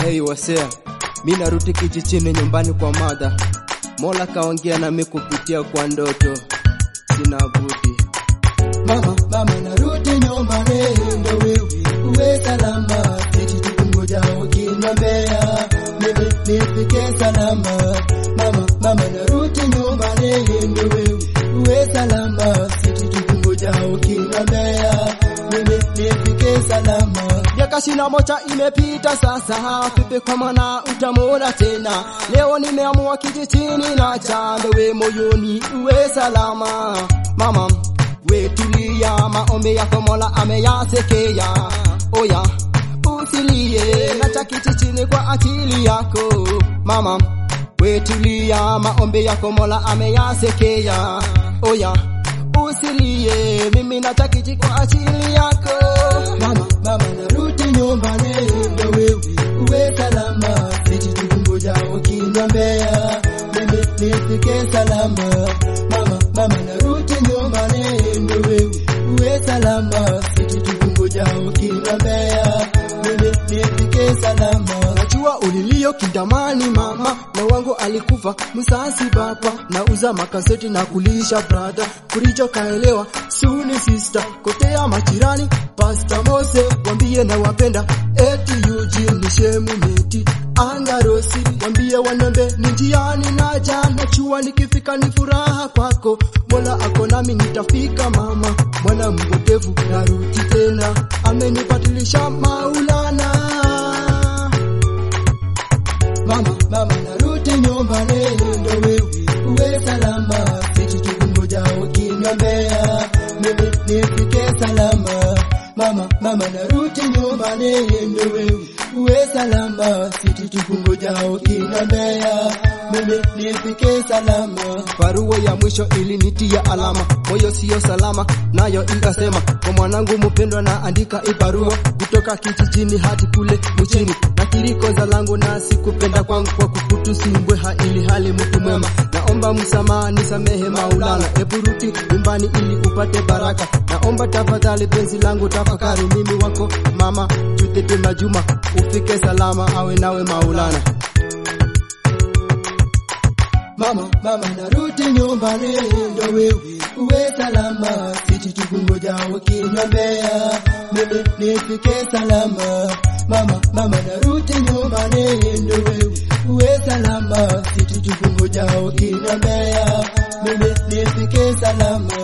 Hey wasea, mi narudi kijijini nyumbani kwa madha. Mola kaongea nami kupitia kwa ndoto, sina budi. Mama, mama narudi nyumbani, ndo wewe uwe salama, sisi tukungoja ukiniombea mimi nifike salama. Mama, mama narudi nyumbani, ndo wewe uwe salama, sisi tukungoja ukiniombea mimi nifike salama. Miaka ishirini na moja imepita sasa, vipi kwa mwana utamwona tena? Leo nimeamua kijijini na chandowe moyoni uwe salama. Mama we tulia, maombi yako Mola ameyasekea. Oya usilie, nacha kijijini kwa akili yako. Mama we tulia, maombi yako Mola ameyasekea. Oya usilie, mimi nacha kijiji kwa ajili yako. Mama, mama narudi nyumbani, ndo wewe uwe salama, sisi tukungoja ukiniombea mimi nifike salama. Mama, mama narudi nyumbani, ndo wewe uwe salama, sisi tukungoja ukiniombea mimi nifike salama. Najua ulilio kindamani mama, na wangu alikufa msasi baba, na uza makaseti na kulisha brother, kuricho kaelewa suni sister, kotea majirani Pastor Mose wambie na wapenda, eti Eugene ni shemu meti angarosi, wambie wanombe ni njiani naja, najua nikifika ni furaha kwako, Mola ako nami nitafika mama, mwana mpotevu narudi tena, amenibadilisha Maulana. Mama, mama narudi nyumbani, ndo wewe uwe salama, sisi tukungoja ukiniombea mimi nifike salama. Mama, mama narudi nyumbani, ndo wewe uwe salama, sisi tukungoja ukiniombea mimi nifike salama. Barua ya mwisho ilinitia alama, moyo siyo salama, nayo ikasema kwa mwanangu mpendwa, na andika hii barua kutoka kijijini hadi kule mjini, na kilikoza langu na sikupenda kwangu kwa kukutusumbwe ili hali mtu mwema, naomba msamaha, nisamehe Maulana, ebu rudi nyumbani ili upate baraka, naomba tafadhali penzi langu tafakari, mimi wako mama Judith Majuma, ufike salama, awe nawe Maulana. Mama, mama narudi nyumbani, ndo wewe uwe salama, sisi tukungoja ukiniombea mimi nifike salama. Mama, mama narudi nyumbani, ndo wewe uwe salama, sisi tukungoja ukiniombea mimi nifike salama.